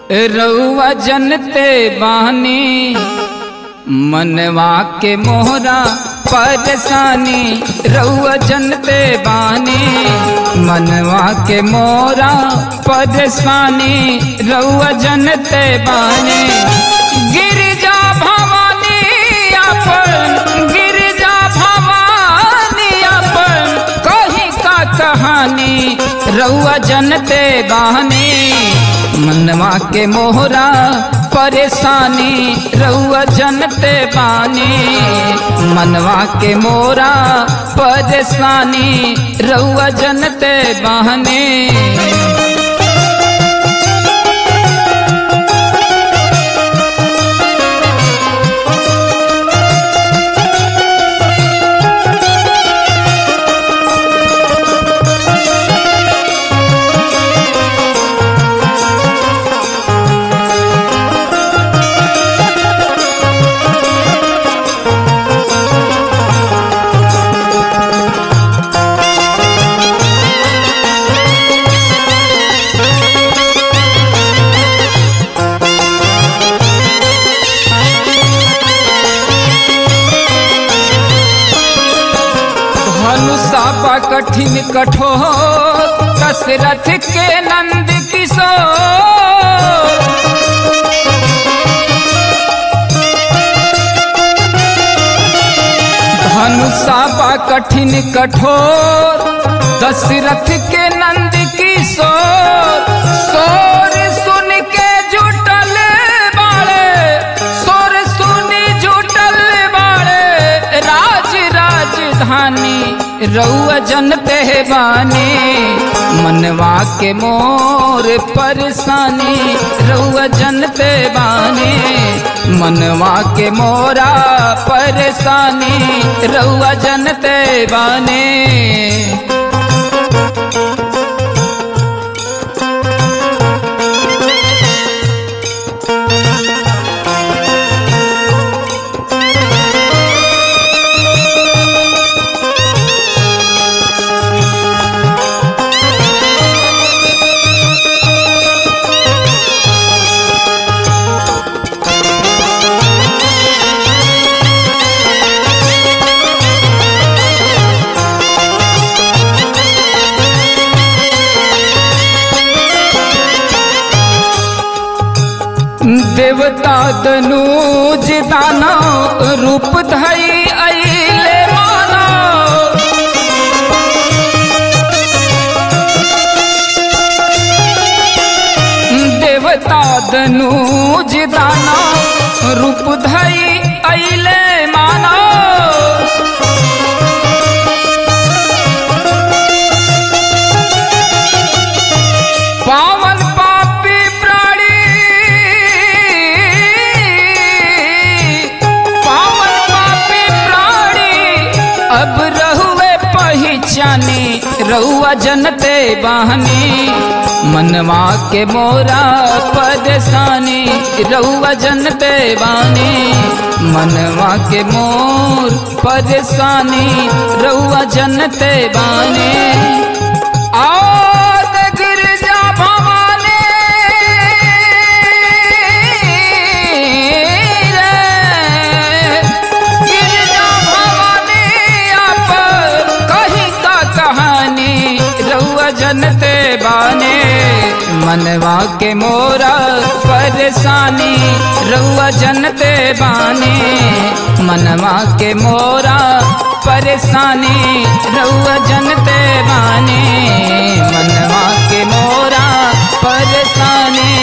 रउआ जनते बानी मनवा के मोहरा परेशानी रउआ जनते बानी मनवा के मोरा परेशानी रउआ जनते बानी गिरजा भवानी अपन गिरजा भवानी अपन कहीं का कहानी रउआ जनते बानी मनवा के मोहरा परेशानी रउआ जनते बानी मनवा के मोरा परेशानी रउआ जनते बानी धनुषा बा कठिन कठोर दशरथ के नंद किशोर धनुषा बा कठिन कठोर दशरथ के नंद किशोर सोर सुन के जुटल बाड़े सोर सुन जुटल बाड़े राज राजधानी रउआ जनते बानी मनवा के मोर परेशानी रउआ जनते बानी मनवा के मोरा परेशानी रउआ जनते बानी देवता दनुज दाना रूप धई अइले माना देवता दनुज दाना रूप धई अइले माना पावन पापी प्राणी पावन पापी प्राणी अब रहुए पहचानी रहुआ जनते बहनी मनवा के मोरा परेशानी रहुआ जनते बानी मनवा के मोर परेशानी रहुआ जनते बानी और गिरजा भवानी रे गिरजा भवानी आप कहीं का कहानी रउआ जनते बाने मनवा के मोरा परेशानी रउआ जनते बाने मनवा के मोरा परेशानी रउआ जनते बाने मनवा के मोरा परेशानी